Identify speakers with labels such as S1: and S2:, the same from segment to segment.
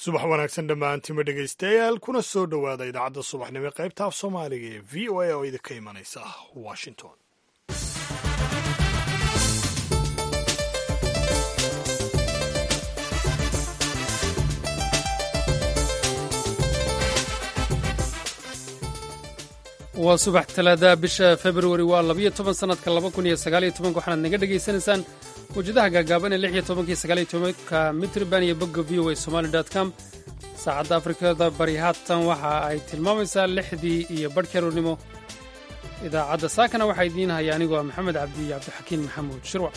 S1: subax wanaagsan dhammaantima dhegaystayaal kuna soo dhowaada idaacadda subaxnimo ee qaybta af soomaaliga ee v o a oo idinka imanaysa washington
S2: waa subax talaada bisha februari waa labayo toban sannadka laba kun iyo sagaaliyo tobanka waxaanaad naga dhegaysanaysaan mawjadaha gaagaaban ee lix iyo tobanka iyo sagaaliyo tobanka mitriban iyo bogga v o a somali com saacadda afrikada bari haatan waxa ay tilmaamaysaa lixdii iyo badhkii aroornimo idaacadda saakana waxaa idiin haya anigoo ah maxamed cabdi iyo cabdixakiin maxamuud shirwac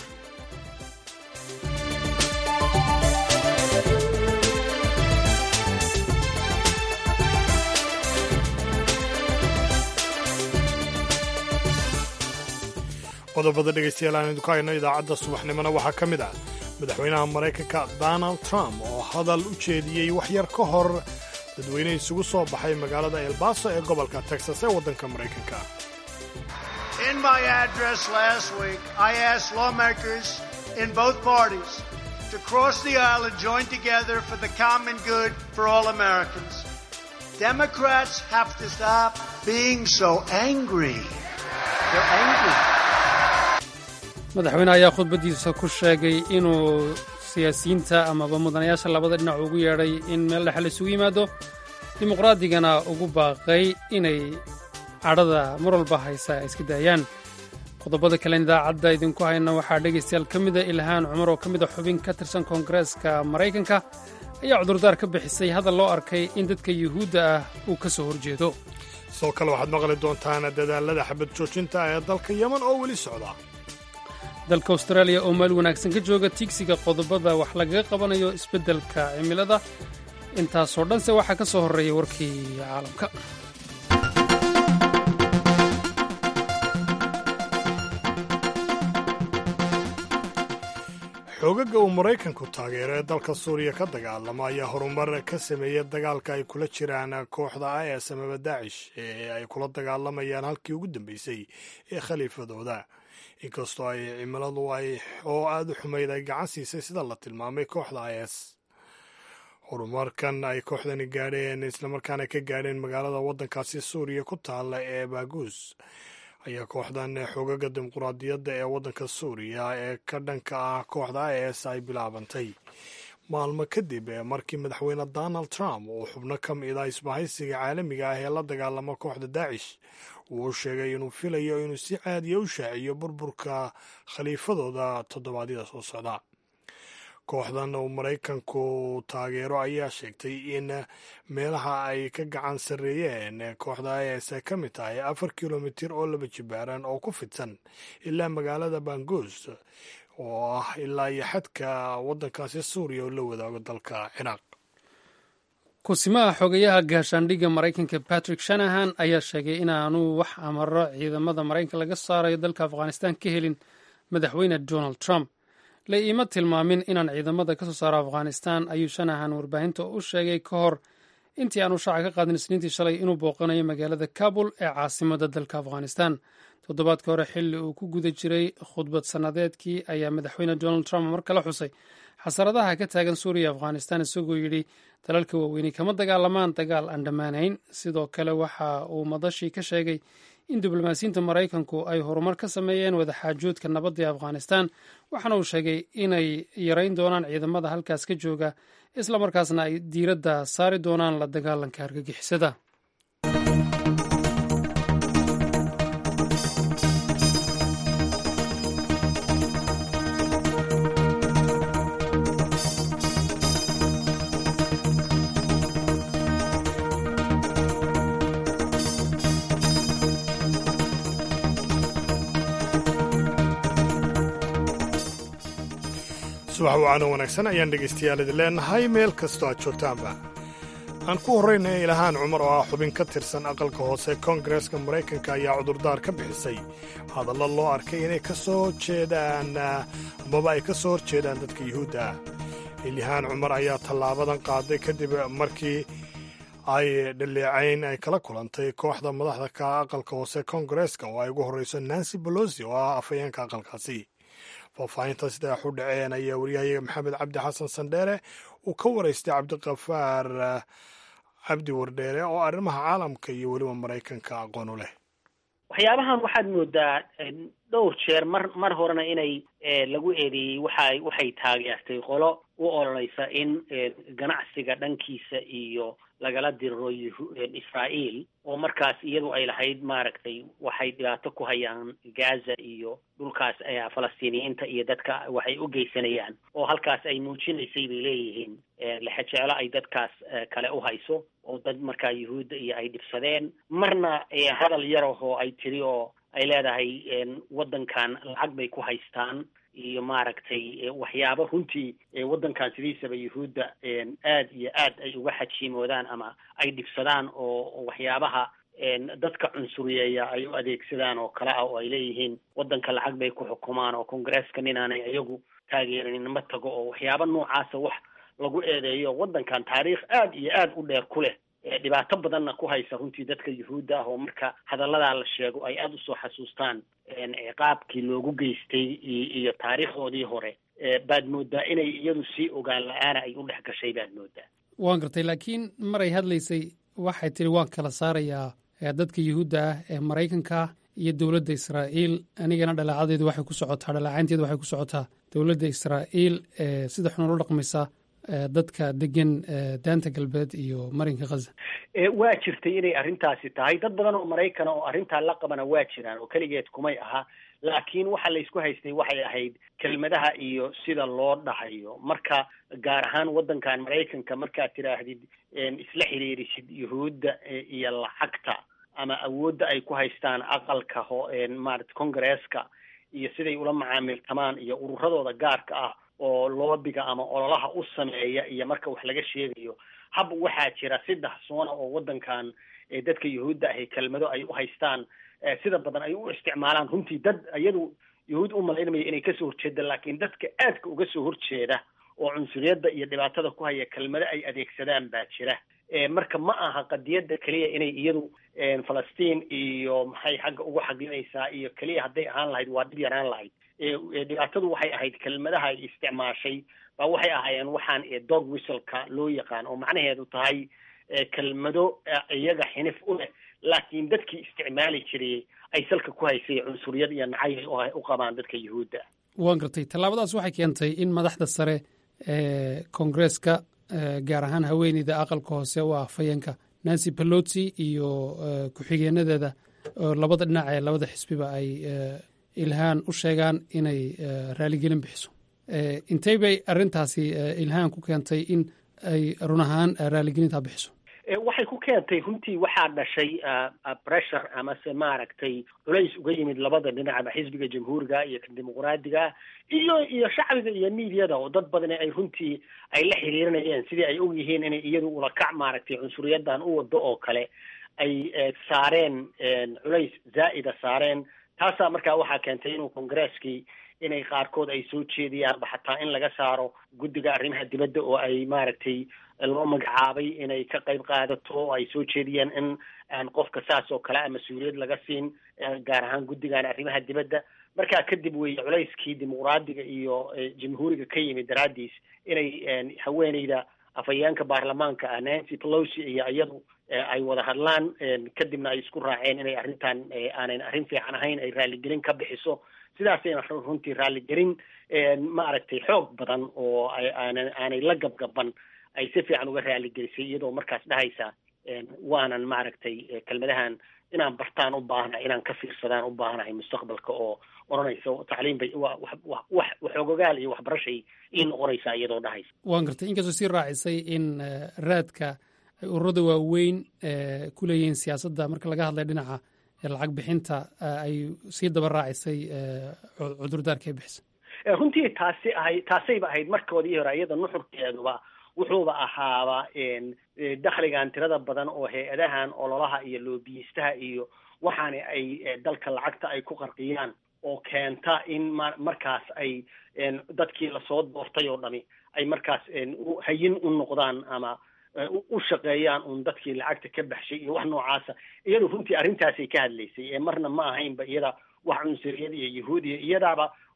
S1: qodobada dhegaystayaal aan idinku hayno idaacadda subaxnimona waxaa ka mid ah madaxweynaha maraykanka donald trump oo hadal u jeediyey wax yar ka hor dadweyne isugu soo baxay magaalada elbaso ee gobolka texas ee waddanka maraykanka
S3: In my address last week, I asked lawmakers in both parties to cross the aisle and join together for the common good for all Americans. Democrats have to stop being so angry. They're angry.
S2: madaxweyne ayaa khudbaddiisa ku sheegay inuu siyaasiyiinta amaba mudanayaasha labada dhinac ugu yeedhay in meel dhexe la isugu yimaado dimuqraadigana ugu baaqay inay cadhada mar walba haysa ay iska daayaan qodobada kalen idaacadda idinku hayna waxaa dhegaystayaal ka mida ilhaan cumar oo ka mida xubin ka tirsan koongareeska maraykanka ayaa cudurdaar ka bixisay hadal loo arkay in dadka yuhuudda ah uu ka soo horjeedo
S1: sidoo kale waxaad maqli doontaan dadaalada xabad joojinta ee dalka yeman oo weli socda
S2: dalka austraaliya oo meel wanaagsan ka jooga tiigsiga qodobada wax lagaga qabanayo isbeddelka cimilada intaasoo dhanse waxaa ka soo horreeya warkii caalamka
S1: xoogaga uu maraykanku taageero ee dalka suuriya ka dagaalama ayaa horumar ka sameeyey dagaalka ay kula jiraan kooxda is amaba daacish ee ay kula dagaalamayaan halkii ugu dambeysay ee khaliifadooda inkastoo ay cimiladu ay oo aada u xumayd ay gacan siisay sida la tilmaamay kooxda is horumarkan ay kooxdani gaadheen islamarkaana ka gaadheen magaalada waddankaasi suuriya ku taalla ee baaguus ayaa kooxdan xoogaga dimuquraadiyadda ee waddanka suuriya ee ka dhanka ah kooxda is ay bilaabantay maalmo kadib markii madaxweyne donald trump uu xubno ka mida isbahaysiga caalamiga ah ee la dagaalama kooxda daacish uu sheegay inuu filayo inuu si caadiya u shaaciyo burburka khaliifadooda toddobaadyada soo socda kooxdan uu maraykanku taageero ayaa sheegtay in meelaha ay ka gacan sarreeyeen kooxda is ay ka mid tahay afar kilomitir oo laba jibaaran oo ku fidsan ilaa magaalada bangus oo ah ilaa iyo xadka waddankaasi suuriya oo la wadaago dalka ciraaq
S2: kusimaha xogayaha gaashaandhigga maraykanka patrick shanahan ayaa sheegay inaanu wax amaro ciidamada maraykanka laga saarayo dalka afghanistan ka helin madaxweyne donald trump la iima tilmaamin inaan ciidamada ka soo saaro afghanistan ayuu shanahan warbaahinta u sheegay ka hor intii aanu shaaca ka qaadin isniintii shalay inuu booqanayo magaalada kabul ee caasimada dalka afghanistan toddobaadka hore xilli uu ku guda jiray khudbad sannadeedkii ayaa madaxweyne donald trump mar kale xusay xasaradaha ka taagan suuriya afghanistan isagoo yidhi dalalka waaweyne kama dagaalamaan dagaal aan dhammaanayn sidoo kale waxa uu madashii ka sheegay in diblomaasiyiinta maraykanku ay horumar ka sameeyeen wadaxaajoodka nabadda ee afghanistan waxaana uu sheegay inay yarayn doonaan ciidamada halkaas ka jooga islamarkaasna ay diiradda saari doonaan la dagaalanka argagixisada
S1: subax wacaano wanaagsan ayaan dhegaystayaal idin leenahay meel kastoo aad joogtaanba aan ku horraynay ilahaan cumar oo ah xubin ka tirsan aqalka hoose koongareeska maraykanka ayaa cudurdaar ka bixisay hadallo loo arkay inay ka soo horjeedaan amaba ay ka soo horjeedaan dadka yuhuudda ah ilyahaan cumar ayaa tallaabadan qaaday kadib markii ay dhaleecayn ay kala kulantay kooxda madaxda ka aqalka hoose koongareeska oo ay ugu horrayso nancy bolosi oo ah afhayeenka aqalkaasi faahfaahinta sida wax u dhaceen ayaa wariyahayaga maxamed cabdi xasan sandheere uu ka waraystay cabdiqafaar cabdi wardheere oo arrimaha caalamka iyo weliba maraykanka aqoon u leh
S4: waxyaabahan waxaad moodaa dhowr jeer mar mar horena inay lagu eedeeyey waxa waxay taageertay qolo u ololeysa in ganacsiga dhankiisa iyo lagala diriro israael oo markaas iyadu ay lahayd maaragtay waxay dhibaato ku hayaan gaza iyo dhulkaas falastiiniyiinta iyo dadka waxay u geysanayaan oo halkaas ay muujinaysay bay leeyihiin lexejeclo ay dadkaas kale u hayso oo dad markaa yuhuudda iyo ay dhibsadeen marna hadal yar ahoo ay tiri oo ay leedahay waddankan lacag bay ku haystaan iyo maaragtay waxyaabo runtii waddankan sidiisaba yuhuudda aad iyo aad ay uga xajiimoodaan ama ay dhibsadaan oo waxyaabaha dadka cunsuriyeeya ay u adeegsadaan oo kale ah oo ay leeyihiin waddanka lacag bay ku xukumaan oo congresska ninaanay iyagu taageeranin ma tago oo waxyaabo noocaasa wax lagu eedeeyo waddankan taariikh aad iyo aad u dheer ku leh dhibaato badanna ku haysa runtii dadka yuhuudda ah oo marka hadalladaa la sheego ay aada usoo xasuustaan ciqaabkii loogu geystay iyo taariikhdoodii hore baad moodaa inay iyadu sii ogaan la-aana ay u dhex gashay baad moodaa
S2: waan gartay laakiin maray hadlaysay waxay tiri waan kala saarayaa dadka yuhuudda ah ee maraykanka iyo dowladda israa'iil anigana dhaleecadeedu waxay ku socotaa dhaleecaynteedu waxay ku socotaa dowladda israa'iil ee sida xun ula dhaqmaysa dadka degan daanta galbeed iyo marinka khaza
S4: waa jirtay inay arrintaasi tahay dad badan oo maraykana oo arrintaa la qabana waa jiraan oo keligeed kumay aha laakiin waxa laysku haystay waxay ahayd kelmadaha iyo sida loo dhahayo marka gaar ahaan waddankan maraykanka markaad tidhaahdid isla xiriirisid yuhuudda iyo lacagta ama awoodda ay ku haystaan aqalka ho maarata congresska iyo siday ula macaamiltamaan iyo ururadooda gaarka ah oo loobiga ama ololaha u sameeya iyo marka wax laga sheegayo hab waxaa jira saddex soona oo waddankan dadka yuhuudda ahi kelmado ay u haystaan sida badan ay u isticmaalaan runtii dad iyadu yuhuud u malaynamaya inay kasoo horjeeda laakiin dadka aadka uga soo horjeeda oo cunsuriyadda iyo dhibaatada ku haya kelmado ay adeegsadaan baa jira marka ma aha qadiyadda keliya inay iyadu falastiin iyo maxay xagga ugu xaglinaysaa iyo keliya hadday ahaan lahayd waa dhib yaraan lahayd dhibaatadu waxay ahayd kelmadaha ay isticmaashay baa waxay ahaayeen waxaan dog whistleka loo yaqaan oo macnaheedu tahay kelmado iyaga xinif u leh laakiin dadkii isticmaali jiray ay salka ku haysay cunsuriyad iyo nacay u qabaan dadka yuhuudda
S2: waan gartay tallaabadaas waxay keentay in madaxda sare ee koongreeska gaar ahaan haweeneyda aqalka hoose u ah fayanka nancy pelosi iyo ku-xigeenadeeda oo labada dhinac ee labada xisbiba ay ilhaan u sheegaan inay raaligelin bixiso intey bay arrintaasi ilhaan ku keentay in ay run ahaan raaligelintaa bixiso
S4: waxay ku keentay runtii waxaa dhashay pressure amase maaragtay culays uga yimid labada dhinacba xisbiga jamhuuriga iyo kan dimuqraadiga iyo iyo shacbiga iyo miidyada oo dad badani ay runtii ay la xiriirinayeen sidii ay og yihiin inay iyadu ulakac maaragtay cunsuriyaddan u wado oo kale ay saareen culays zaa'ida saareen taasaa markaa waxaa keentay inuu kongareskii inay qaarkood ay soo jeediyaanba xataa in laga saaro guddiga arrimaha dibadda oo ay maaragtay loo magacaabay inay ka qayb qaadato oo ay soo jeediyeen in aan qofka saas oo kale a mas-uuliyad laga siin gaar ahaan guddigan arrimaha dibadda markaa kadib weeye culayskii dimuqraadiga iyo jamhuuriga ka yimid daraaddiis inay haweeneyda afhayeenka baarlamaanka ah nancy pelosi iyo iyadu ay wada hadlaan kadibna ay isku raaceen inay arrintan aanan arrin fiican ahayn ay raaligelin ka bixiso sidaasayna runtii raaligelin maaragtay xoog badan oo aanan aanay la gabgaban ay si fiican uga raaligelisay iyadoo markaas dhahaysa waanan maaragtay kelmadahan inaan bartaan u baahna inaan ka fiirsadaan u baahnahay mustaqbalka oo odhanaysa tacliim bay wa wa wax waxoogogaal iyo waxbarashay ii noqonaysaa iyadoo dhahaysa
S2: waan gartay inkastoo sii raacisay in raadka ay ururada waaweyn ku leeyihiin siyaasadda marka laga hadlay dhinaca lacag bixinta ay sii daba raacisay cudurdaarka ay bixisa
S4: runtii taasi ahay taasayba ahayd markoodii hore iyada nuxurkeeduba wuxuuba ahaaba dakhligan tirada badan oo hay-adahan ololaha iyo loobiyistaha iyo waxaana ay dalka lacagta ay ku qarqiyaan oo keenta in markaas ay dadkii lasoo doortay oo dhami ay markaas hayin u noqdaan ama u shaqeeyaan un dadkii lacagta ka baxshay iyo wax noocaasa iyadu runtii arrintaasay ka hadlaysay ee marna ma ahaynba iyada wax cunsuriyad iyo yahuudiya iyadaaba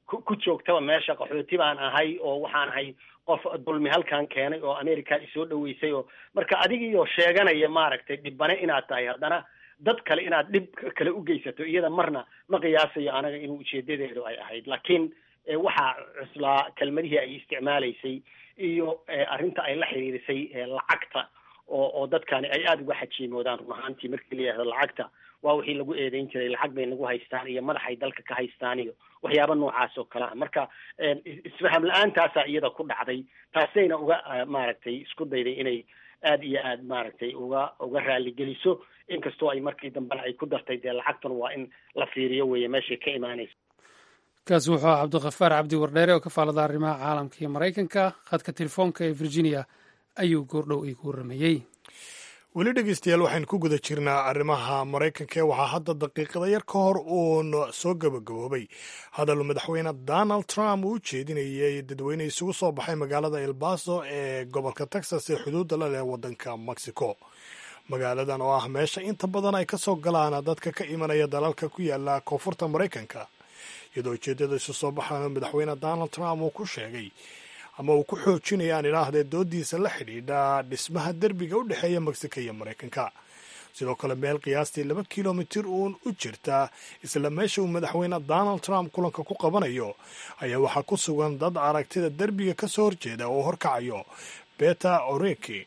S4: ku joogtaba meesha qaxooti baan ahay oo waxaan ahay qof dulmi halkan keenay oo america isoo dhaweysay oo marka adigiioo sheeganaya maaragtay dhibane inaad tahay haddana dad kale inaad dhib kale u geysato iyada marna ma qiyaasayo anaga inuu ujeedadeedu ay ahayd laakiin waxaa cuslaa kelmadihii ay isticmaalaysay iyo arrinta ay la xiriirisay lacagta oo oo dadkani ay aada uga xajiimoodaan run ahaantii markii la yihahdo lacagta waa wixii lagu eedeyn jiray lacag bay nagu haystaan iyo madaxay dalka ka haystaan iyo waxyaaba noocaas oo kale ah marka isfaham la-aantaasa iyada ku dhacday taasayna uga maaragtay isku dayday inay aada iyo aad maaragtay uga uga raaligeliso inkastoo ay markii dambena ay ku dartay dee lacagtan waa in la fiiriyo weeye meeshay ka imaanaysa
S2: kaasi wuxuu ah cabdikhafaar cabdi wardheere oo ka faalada arrimaha caalamka iyo maraykanka khadka telefoonka ee virginia ayuu goordhow iigu warramayey
S1: weli dhegeystayaal waxaynu ku guda jirnaa arrimaha maraykanka ee waxaa hadda daqiiqada yar ka hor uun soo gabagaboobay hadal madaxweyne donald trump uu u jeedinayay dadweyne isugu soo baxay magaalada elbaso ee gobolka texas ee xuduudda la leh waddanka mexico magaaladan oo ah meesha inta badan ay ka soo galaan dadka ka imanaya dalalka ku yaala koonfurta maraykanka iyadoo ujeeddada isu soo baxaana madaxweyne donald trump uu ku sheegay ama uu ku xoojinaya aan idhaahdee doodiisa la xidhiidha dhismaha derbiga u dhexeeya mexico iyo maraykanka sidoo kale meel qiyaastii laba kilomitir uun u jirta isla meesha uu madaxweyne donald trump kulanka ku qabanayo ayaa waxaa ku sugan dad aragtida derbiga ka soo horjeeda oo horkacayo beta oreki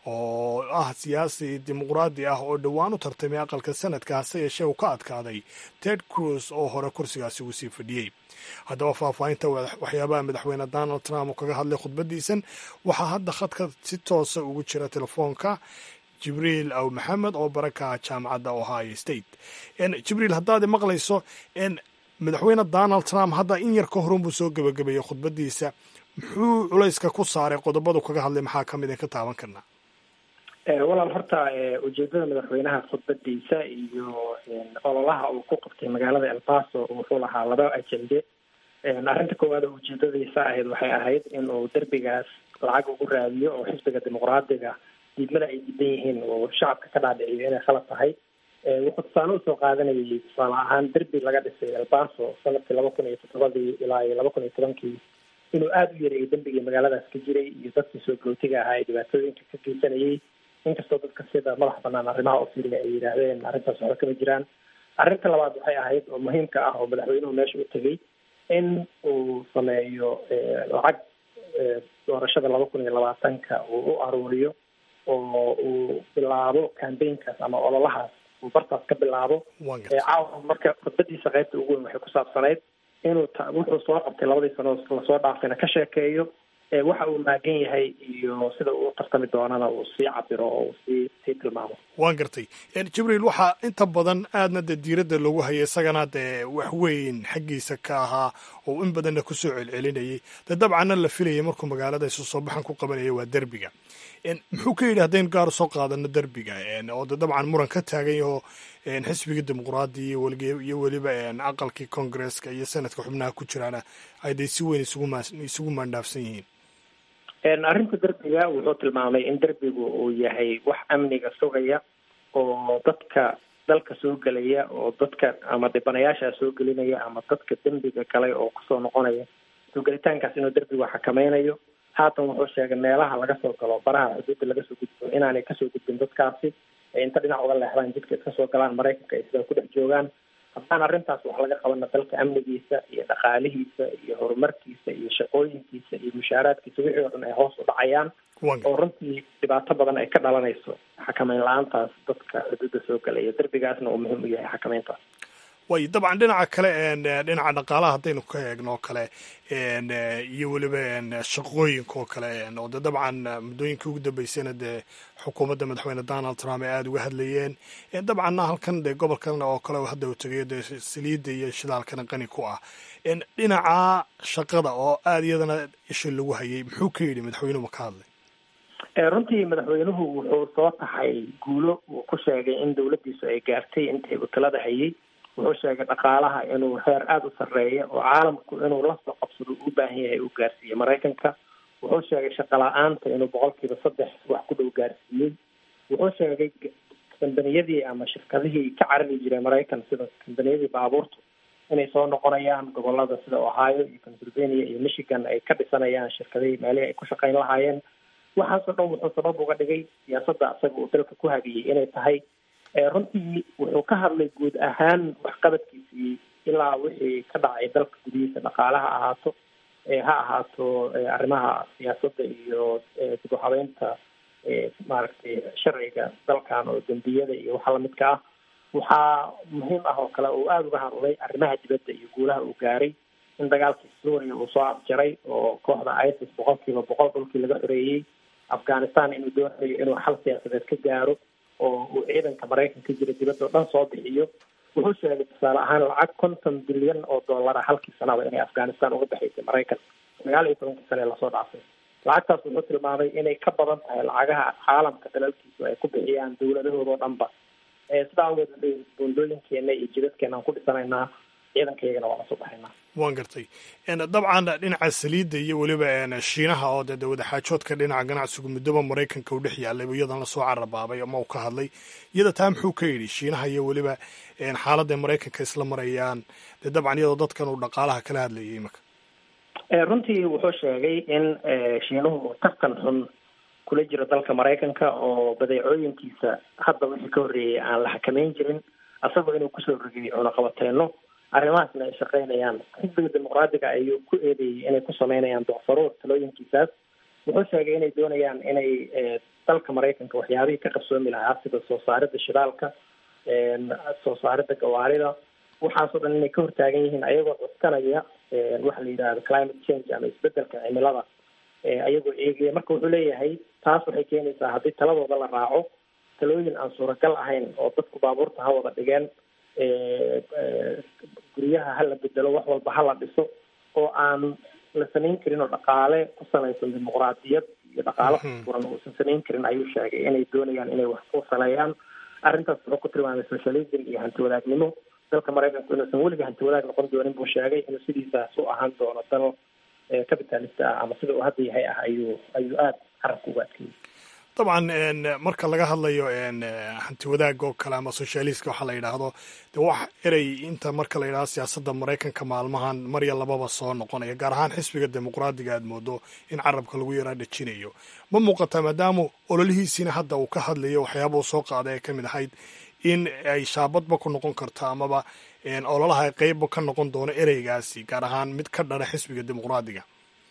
S1: oo ah siyaasi dimuqraadi ah oo dhowaan u tartamay aqalka sanadka hase yeeshee uu ka adkaaday ted cruz oo hore kursigaasi uu sii fadhiyey haddaba faahfaahinta waxyaabaha madaxweyne donald trump uu kaga hadlay khudbadiisan waxaa hadda khadka si toosa ugu jira telefoonka jibriil aw maxamed oo baraka jaamacadda ohio state jibriil haddaad maqlayso madaxweyne donald trump hadda in yar ka horunbuu soo gebagabeeyey khudbadiisa muxuu culayska ku saaray qodobadu kaga hadlay maxaa ka mid in ka taaban karnaa
S5: walaal horta ujeedada madaxweynaha khudbadiisa iyo ololaha uu ku qabtay magaalada elbaso wuxuu lahaa laba ajende arrinta koowaad oo ujeedadiisa ahayd waxay ahayd in uu derbigaas lacag ugu raadiyo oo xisbiga dimuqraadiga diidmada ay diidan yihiin oo shacabka ka dhaadhiciyo inay khalad tahay wuxuu tusaale usoo qaadanayay tusaale ahaan derbi laga dhisay elbaso sanadkii laba kun iyo toddobadii ilaa iyo laba kun iyo tobankii inuu aada u yareeyay dembigii magaaladaas ka jiray iyo dadkii soo galootiga ahaa ee dhibaatooyinka ka geysanayay inkastoo dadka sida madax banaan arrimaha ofiriga ay yidhaahdeen arrintaas waxba kama jiraan arrinta labaad waxay ahayd oo muhiimka ah oo madaxweynuhu meesha u tegey in uu sameeyo lacag doorashada laba kun iyo labaatanka uu u aruuriyo oo uu bilaabo cambaynkaas ama ololahaas uu bartaas ka bilaabo caawa marka khudbadiisa qaybta ugu weyn waxay ku saabsanayd inuu wuxuu soo qabtay labadii sano lasoo dhaafayna ka sheekeeyo waxa uu maagan yahay iyo sida uu tartami doonana uu sii cabiro oo uu sii sii tilmaamo
S1: waan gartay jibriil waxaa inta badan aadna dee diiradda lagu hayay isagana dee wax weyn xaggiisa ka ahaa oo in badanna kusoo celcelinayay dee dabcanna la filayay markuu magaalada isu soo baxan ku qabanaya waa derbiga muxuu ka yidhi haddaynu gaar soo qaadano derbiga oo de dabcan muran ka taagan yaho xisbigii dimuqraadi iyo weliba aqalkii congresska iyo senadka xubnaha ku jiraana ay day si weyn isugu maandhaafsan yihiin
S5: arrinta derbiga wuxuu tilmaamay in derbigu uu yahay wax amniga sugaya oo dadka dalka soo gelaya oo dadka ama dhibanayaasha soo gelinaya ama dadka dembiga galay oo kusoo noqonaya soo gelitaankaas inuu derbigu xakameynayo haatan wuxuu sheegay meelaha laga soo galo baraha xuduudda laga soo gudbo inaanay kasoo gudbin dadkaasi inta dhinac uga leexdaan jidka iska soo galaan maraykanka ay sidaa ku dhex joogaan haddaan arrintaas wax laga qabana dalka amnigiisa iyo dhaqaalihiisa iyo horumarkiisa iyo shaqooyinkiisa iyo mushaaraadkiisa wixii oo dhan ay hoos u dhacayaan oo runtii dhibaato badan ay ka dhalanayso xakameyn la-aantaas dadka xuduudda soo galaya derbigaasna uu muhiim u yahay xakameyntaas
S1: way dabcan dhinaca kale dhinaca dhaqaalaha haddaynu ka eegno o kale iyo weliba shaqooyinka oo kale oo de dabcan muddooyinkii ugu dambeysayna dee xukuumadda madaxweyne donald trump ay aada uga hadlayeen dabcanna halkan dee gobolkan oo kale hadda uu tegayo dee saliidda iyo shidaalkana qani ku ah dhinaca shaqada oo aada iyadana isha lagu hayay muxuu ka yidhi madaxweynuhu ma ka hadlay
S5: runtii madaxweynuhu wuxuu soo taxay guulo uu ku sheegay in dawladdiisu ay gaartay intay watalada hayay wuxuu sheegay dhaqaalaha inuu heer aada u sarreeya oo caalamku inuu la soo qabsado u baahan yahay uu gaarsiiyey maraykanka wuxuu sheegay shaqala-aanta inuu boqolkiiba saddex wax ku dhow gaarsiiyey wuxuu sheegay kambaniyadii ama shirkadihii ka carari jiray maraykan sida kambaniyadii baabuurtu inay soo noqonayaan gobolada sida ohio iyo pennsylvania iyo michigan ay ka dhisanayaan shirkadihii meelihii ay ku shaqayn lahaayeen waxaasoo dhan wuxuu sabab uga dhigay siyaasadda asaga uu dalka ku hagiyey inay tahay runtii wuxuu ka hadlay guud ahaan waxqabadkiisii ilaa wixii ka dhacay dalka gudihiisa dhaqaalaha ahaato ha ahaato arrimaha siyaasadda iyo dib u habeynta maaragtay sharciga dalkan oo dembiyada iyo waxa lamidka ah waxaa muhiim ah oo kale uu aada uga hadlay arrimaha dibadda iyo guulaha uu gaaray in dagaalkii suuriya uu soo afjaray oo kooxda isis boqol kiiba boqol dhulkii laga xoreeyey afghanistan inuu doonayo inuu xal siyaasadeed ka gaaro oo uu ciidanka maraykanka jira dibadda o dhan soo bixiyo wuxuu sheegay tusaale ahaan lacag konton bilyan oo dollara halkii sanaba inay afghanistan uga baxaysay maraykan sagaal iyo tobankii sane lasoo dhaafay lacagtaas wuxuu tilmaamay inay ka badan tahay lacagaha caalamka dalalkiisu ay ku bixiyaan dawladahooda oo dhanba sidaa awgeed buundooyinkeena iyo jidadkeena aan ku dhisanaynaa ciidankayagana waa lasoo baxaynaa
S1: waan gartay dabcan dhinaca saliidda iyo weliba shiinaha oo dee wadaxaajoodka dhinaca ganacsigu muddoba maraykanka u dhex yaalay iyadan lasoo carabaabay ama uu ka hadlay iyada taa muxuu ka yidhi shiinaha iyo weliba xaaladday maraykanka isla marayaan dee dabcan iyadoo dadkan uu dhaqaalaha kala hadlayay imika
S5: runtii wuxuu sheegay in shiinuhu tartan xun kula jiro dalka maraykanka oo badeecooyinkiisa hadda wixii ka horreeyay aan la xakameyn jirin asagoo inuu kusoo rogay cunaqabateeno arrimahaasna ay shaqaynayaan xisbiga dimuqraadiga ayuu ku eedeeyey inay ku sameynayaan docfaruur talooyinkiisaas wuxuu sheegay inay doonayaan inay dalka maraykanka waxyaabihii ka qabsoomi lahaa sida soo saaridda shidaalka soo saaridda gawaarida waxaasoo dhan inay ka hortaagan yihiin ayagoo cuskanaya waxa la yidhahdo climate change ama isbedelka cimilada ayagoo eegaya marka wuxuu leeyahay taas waxay keenaysaa haddii taladooda la raaco talooyin aan suuragal ahayn oo dadku baabuurta ha wada dhigeen guryaha ha la bedelo wax walba ha la dhiso oo aan la samayn karin oo dhaqaale ku salaysan dimuqraadiyad iyo dhaqaalo furan uusan samayn karin ayuu sheegay inay doonayaan inay wax ku saleeyaan arrintaas wuxuu ku tilmaamay socialism iyo hanti wadaagnimo dalka maraykanku inuusan weliga hanti wadaag noqon doonin buu sheegay inuu sidiisaas u ahaan doono dal capitalista ah ama sida uu hadda yahay ah ayuu ayuu aada carabka uga adkeeyey
S1: dabcan marka laga hadlayo hanti wadaag oo kale ama socialiska waxaa la yidhaahdo de wax erey inta marka la yidhahdo siyaasadda maraykanka maalmahan marya lababa soo noqonaya gaar ahaan xisbiga dimuqraadiga aad moodo in carabka lagu yaraa dhejinayo ma muuqataa maadaama ololihiisiina hadda uu ka hadlayo waxyaaba uu soo qaaday ay ka mid ahayd in ay shaabadba ku noqon karto amaba ololaha ay qeybba ka noqon doono ereygaasi gaar ahaan mid ka dhana xisbiga dimuqraadiga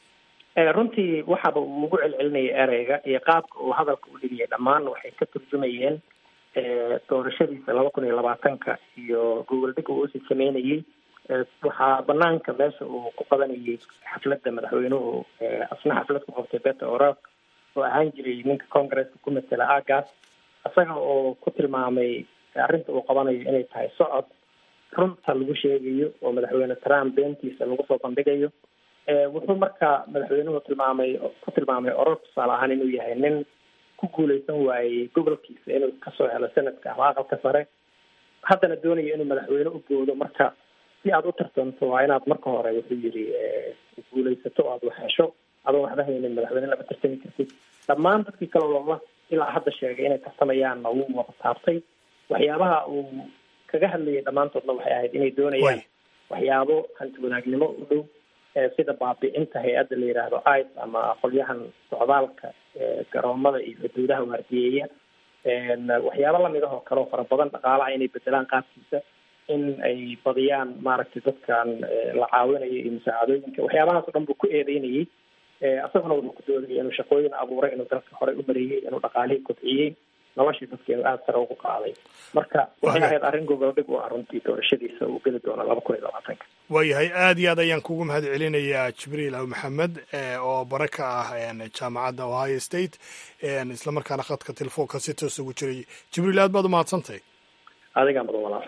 S5: runtii waxaaba uu ugu celcelinayay ereyga iyo qaabka uu hadalka u dhigiyay dhammaan waxay ka turjumayeen doorashadiisa laba kun iyo labaatanka iyo gogol dhig uu usii sameynayey waxaa banaanka meesha uu ku qabanayay xafladda madaxweynuhu asna xaflad ku qabtay beta orok oo ahaan jiray ninka congresska ku matela agas isaga oo ku tilmaamay arrinta uu qabanayo inay tahay socod runta lagu sheegayo oo madaxweyne trump beentiisa lagu soo bandhigayo wuxuu marka madaxweynuhu tilmaamay ku tilmaamay oror tusaale ahaan inuu yahay nin ku guuleysan waayey gobolkiisa inuu kasoo helo senadka ama aqalka sare haddana doonayo inuu madaxweyne u goodo marka si aad u tartanto waa inaad marka hore wuxuu yidhi guuleysato o aada wax hesho adoo waxba haynin madaxweyne lama tartami kartid dhammaan dadkii kale loola ilaa hadda sheegay inay tartamayaanna wuu wada taabtay waxyaabaha uu kaga hadlayay dhammaantoodna waxay ahayd inay doonayaan waxyaabo hanti wadaagnimo u dhow sida baabi'inta hay-adda la yidhaahdo ice ama qolyahan socdaalka garoomada iyo xuduudaha waardiyeeya waxyaabo lamid ah oo kale oo fara badan dhaqaalaha inay bedelaan qaabkiisa in ay badiyaan maaragtay dadkan la caawinayo iyo musaacadooyinka waxyaabahaas o dhan buu ku eedeynayay isaguna wuxuu ku doodayay inuu shaqooyin abuuray inuu dalka horey u mariyey inuu dhaqaalihii kobciyey noloshii dadka inuu aada sare ugu qaaday marka waxay ahayd arrin gogoldhig u ah runtii doorashadiisa uu geli doono laba kun iyo labaatanka
S1: waayahay aad iyo aad ayaan kugu mahad celinayaa jibriil aw maxamed oo bare ka ah jaamacadda ohio state islamarkaana khadka telefoonka si toos ugu jiray jibriil aad baad umahadsantahay
S5: adigaa mudan walaal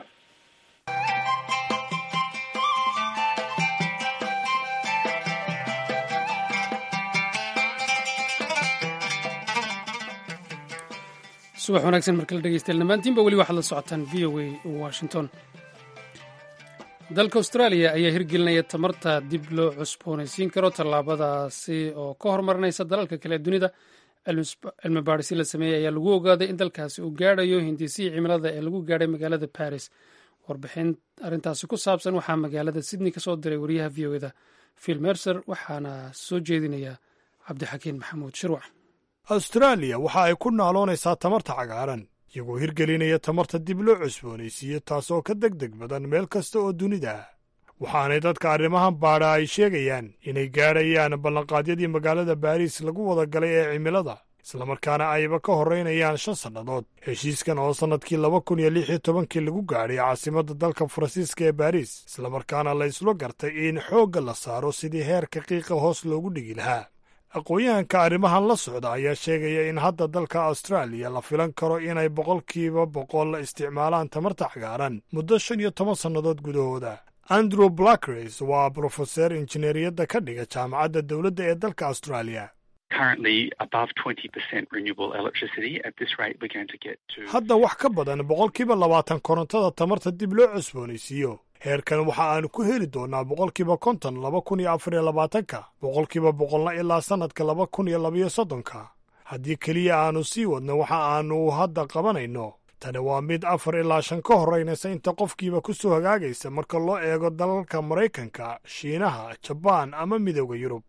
S2: subax wanaagsan markala dhegeystayaal dhammaantiinba weli waxaad la socotaan v o a washington dalka austraaliya ayaa hirgelinaya tamarta dib loo cusboonaysiin karo tallaabadaasi oo ka horumarinaysa dalalka kale ee dunida cilmi baadhisi la sameeyey ayaa lagu ogaaday in dalkaasi uu gaadhayo hindisihii cimilada ee lagu gaadhay magaalada baris warbixin arrintaasi ku saabsan waxaa magaalada sydney ka soo diray wariyaha v o eda phil mercer waxaana soo jeedinaya cabdixakiin maxamuud shirwac
S1: austraaliya waxa ay ku naaloonaysaa tamarta cagaaran iyagoo hirgelinaya tamarta dib loo cusboonaysiiyo taasoo ka deg deg badan meel kasta oo dunida ah waxaanay dadka arrimahan baadha ay sheegayaan inay gaadhayaan ballanqaadyadii magaalada baariis lagu wada galay ee cimilada islamarkaana ayba ka horraynayaan shan sannadood heshiiskan oo sannadkii laba kun iyo lix iyo tobankii lagu gaadhay caasimadda dalka faransiiska ee baariis islamarkaana la yslo gartay in xoogga la saaro sidii heerka qiiqa hoos loogu dhigi lahaa aqoon-yahanka arrimahan la socda ayaa sheegaya in hadda dalka austraaliya la filan karo inay boqolkiiba boqol isticmaalaan tamarta cagaaran muddo shan iyo toban sannadood gudahooda andrew blackres waa brofeser injineeriyadda ka dhiga jaamacadda dowladda ee dalka austraaliya hadda wax ka badan boqolkiiba labaatan korontada tamarta dib loo cusboonaysiiyo heerkan waxa aanu ku heli doonnaa boqolkiiba konton laba kun iyo afar iyo labaatanka boqolkiiba boqolna ilaa sannadka laba kun iyo labayo soddonka haddii keliya aanu sii wadno waxa aanu hadda qabanayno tani waa mid afar ilaa shan ka horraynaysa inta qofkiiba ku soo hagaagaysa marka loo eego dalalka maraykanka shiinaha jabaan ama midooda yurub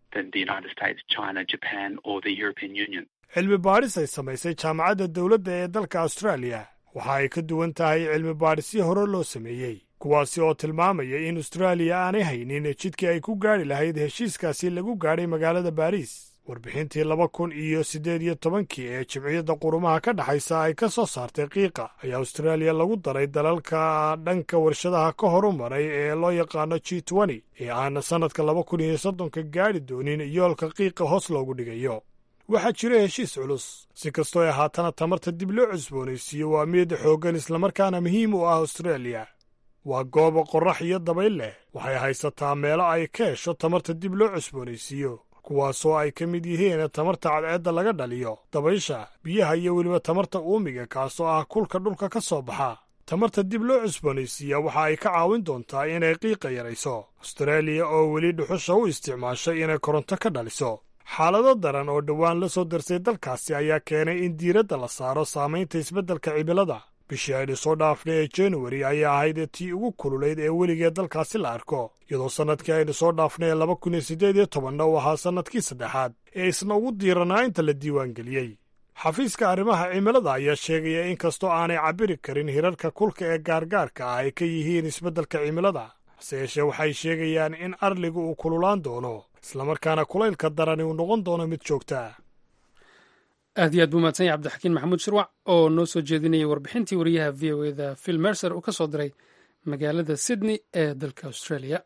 S1: cilmi baadhis ay samaysay jaamacadda dowladda ee dalka austraaliya waxa ay ka duwan tahay cilmi baadhisyo hore loo sameeyey kuwaasi oo tilmaamaya in austraaliya aanay haynin jidkii ay ku gaadhi lahayd heshiiskaasi lagu gaadhay magaalada baariis warbixintii laba kun iyo siddeed iyo tobankii ee jimciyadda qurumaha ka dhexaysa ay ka soo saartay qiiqa ayaa austraaliya lagu daray dalalka dhanka warshadaha ka horumaray ee loo yaqaano g twenty ee aan sannadka laba kun iyo soddonka gaadhi doonin yoolka qiiqa hoos loogu dhigayo waxaa jira heshiis culus si kastoo ay haatana tamarta dib loo cusboonaysiiyo waa mid xooggan islamarkaana muhiim u ah austraaliya waa gooba qorrax iyo dabayl leh waxay haysataa meelo ay ka hesho tamarta dib loo cusboonaysiiyo kuwaasoo ay ka mid yihiin tamarta cadceedda laga dhaliyo dabaysha biyaha iyo weliba tamarta uumiga kaasoo ah kulka dhulka ka soo baxa tamarta dib loo cusboonaysiiya waxa ay ka caawin doontaa inay qiiqa yarayso austraaliya oo weli dhuxusha u isticmaashay inay koronto ka dhaliso xaalado daran oo dhowaan la soo darsay dalkaasi ayaa keenay in diiradda la saaro saamaynta isbeddelka cimilada bishii aynu soo dhaafnay ee januari ayaa ahayd tii ugu kululayd ee weligeed dalkaasi la arko iyadoo sannadkii aynu soo dhaafnay ee laba kun iyo siddeed iyo tobanna uu ahaa sannadkii saddexaad ee isna ugu diiranaa inta la diiwaangeliyey xafiiska arrimaha cimilada ayaa sheegaya in kastoo aanay cabbiri karin hirarka kulka ee gaargaarka ah ay ka yihiin isbeddelka cimilada hase yeeshee waxay sheegayaan in arligu uu kululaan doono islamarkaana kulaylka darani uu noqon doono mid joogta
S2: aad iyo aad buu mahadsan yahy cabdixakiin maxamuud shirwac oo noo soo jeedinayay warbixintii wariyaha v o eda phil mercer uu ka soo diray magaalada sydney ee dalka australia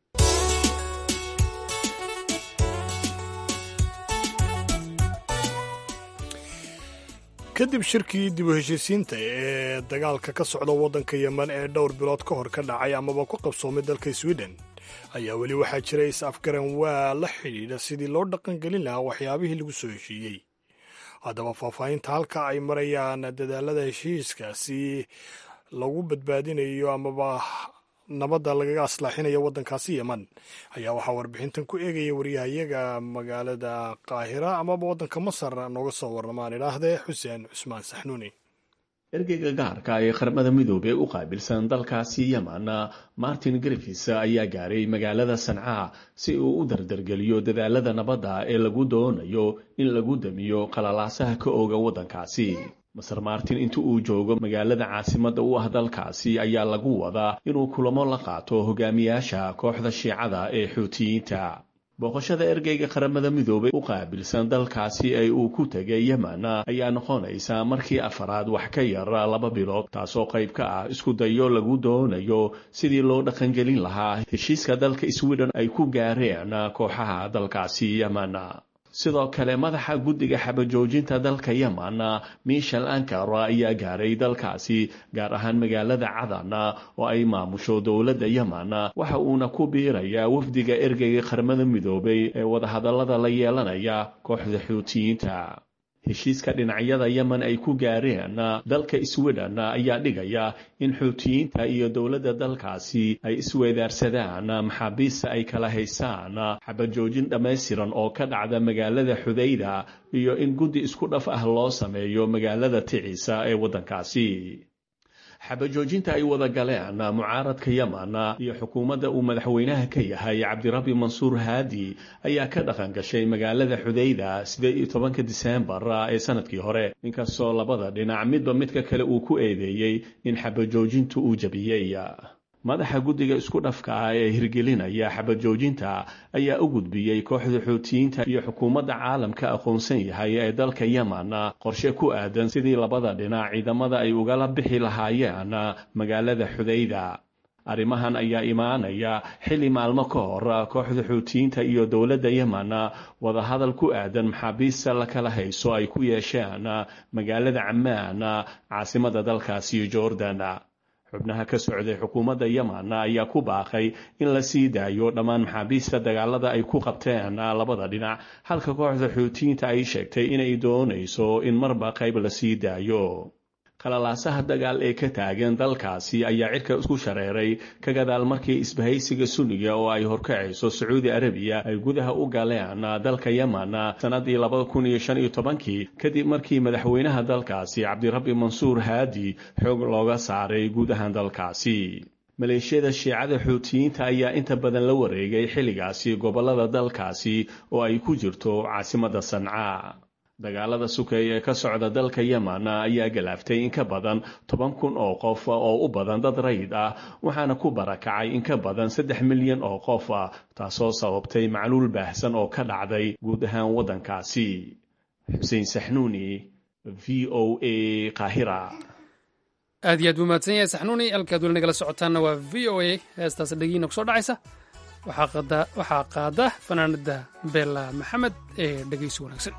S1: kadib shirkii dib u heshiisiinta ee dagaalka ka socda waddanka yemen ee dhowr bilood ka hor ka dhacay amaba ku qabsoomay dalka sweden ayaa weli waxaa jira is-afgaran waa la xidhiidha sidii loo dhaqangelin lahaa waxyaabihii lagu soo heshiiyey haddaba faahfaahinta halka ay marayaan dadaalada heshiiskaasi lagu badbaadinayo amaba nabadda lagaga aslaaxinayo waddankaasi yemen ayaa waxaa warbixintan ku eegaya wariyahayaga magaalada qaahira amaba waddanka masar nooga soo warramaan idhaahdee xuseen cusmaan saxnuuni
S6: ergeyga gaarka ee qaramada midoobey u qaabilsan dalkaasi yemen martin griffis ayaa gaaray magaalada sancaa si uu u dardargeliyo dadaalada nabadda ee lagu doonayo in lagu damiyo qalalaasaha ka ooga waddankaasi maser martin inta uu joogo magaalada caasimadda u ah dalkaasi ayaa lagu wadaa inuu kulamo la qaato hogaamiyaasha kooxda shiicada ee xuutiyiinta booqashada ergeyga qaramada midoobey u qaabilsan dalkaasi ee uu ku tegay yemen ayaa noqonaysa markii afaraad wax ka yar laba bilood taasoo qayb ka ah isku dayo lagu doonayo sidii loo dhaqangelin lahaa heshiiska dalka sweden ay ku gaareen kooxaha dalkaasi yemen sidoo kale madaxa guddiga xabajoojinta dalka yemen michel ankar ayaa gaaray dalkaasi gaar ahaan magaalada cadan oo ay maamusho dowladda yemen waxa uuna ku biirayaa wafdiga ergeyga qaramada midoobay ee wadahadallada la yeelanaya kooxda xuutiyiinta heshiiska dhinacyada yemen ay ku gaareen dalka sweden ayaa dhigaya in xuutiyiinta iyo dowladda dalkaasi ay isweedaarsadaan maxaabiista ay kala haysaan xabajoojin dhammaystiran oo ka dhacda magaalada xudayda iyo in guddi isku dhaf ah loo sameeyo magaalada ticisa ee waddankaasi xabajoojinta ay wada galeen mucaaradka yemen iyo xukuumadda uu madaxweynaha ka yahay cabdirabi mansuur haadi ayaa ka dhaqan gashay magaalada xudayda sideed iyo tobanka diseembar ee sanadkii hore inkastoo labada dhinac midba midka kale uu ku eedeeyey in xabajoojintu uu jabiyey madaxa guddiga isku dhafka ah ee hirgelinaya xabajoojinta ayaa u gudbiyey kooxda xuutiyiinta iyo xukuumadda caalamka aqoonsan yahay ee dalka yemen qorshe ku aadan sidii labada dhinac ciidamada ay ugala bixi lahaayeen magaalada xudayda arrimahan ayaa imaanaya xilli maalmo ka hor kooxda xuutiyiinta iyo dowladda yemen wadahadal ku aadan maxaabiista la kala hayso ay ku yeesheen magaalada cammaan caasimada dalkaasi jordan xubnaha ka socday xukuumadda yemen ayaa ku baaqay in la sii daayo dhammaan maxaabiista dagaalada ay ku qabteen labada dhinac halka kooxda xuutiyiinta ay sheegtay inay doonayso in marba qayb la sii daayo qalalaasaha dagaal ee ka taagan dalkaasi ayaa cirka isku shareeray ka gadaal markii isbahaysiga sunniga oo ay horkacayso sacuudi arabiya ay gudaha u galeen dalka yemen sannadii labada kun iyo shan iyo tobankii kadib markii madaxweynaha dalkaasi cabdirabbi mansuur haadi xoog looga saaray guud ahaan dalkaasi maleeshiyada shiicada xuutiyiinta ayaa inta badan la wareegay xilligaasi gobollada dalkaasi oo ay ku jirto caasimadda sanca dagaalada sukeeye ee ka socda dalka yemen ayaa galaaftay in ka badan toban kun oo qof oo u badan dad rayid ah waxaana ku barakacay in ka badan saddex milyan oo qof taasoo sababtay macluul baahsan oo ka dhacday guud ahaan waddankaasi xuseen saxnuuni v o a qaahira
S2: aad iyo aad buu mahadsan yahay saxnuuni halkaad weli nagala socotaanna waa v o a heestaas dhegiina kusoo dhacaysa waxaa qaada fanaanada beella maxamed ee dhegaysi wanaagsan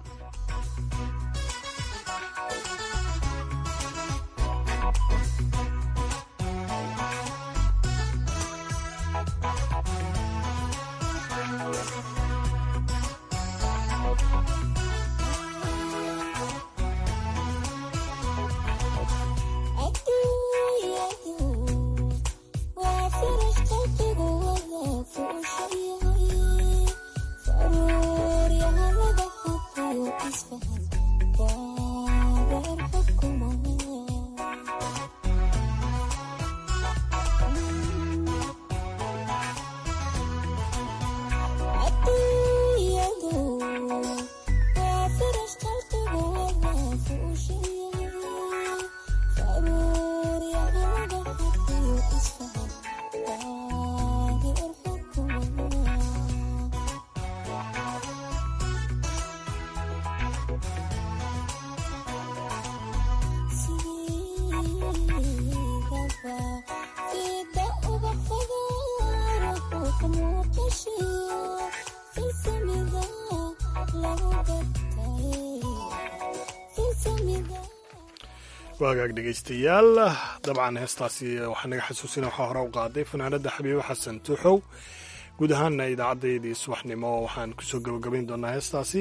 S1: waagaag dhegaystayaal dabcan heestaasi waxaa naga xasuusina waxaa hore u qaaday fanaanada xabiibo xasan tuuxow guud ahaana idaacaddayadii subaxnimo waxaan kusoo gabagabayn doonaa heestaasi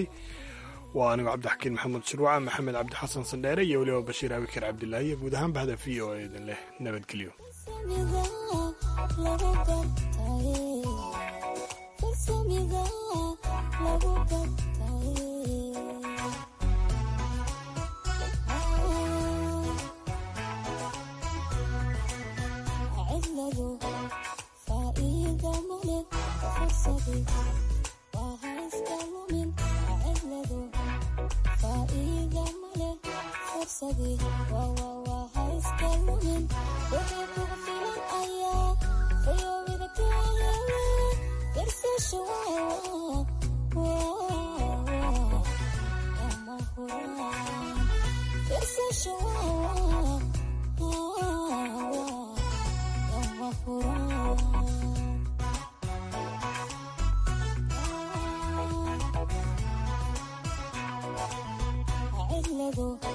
S1: waa anigu cabdixakiin maxamuud shirwaca maxamed cabdi xasan sandheere iyo weliba bashiir abikar cabdilaahi iyo guud ahaan bahda v o a idin leh nabadgelyo
S7: Lego.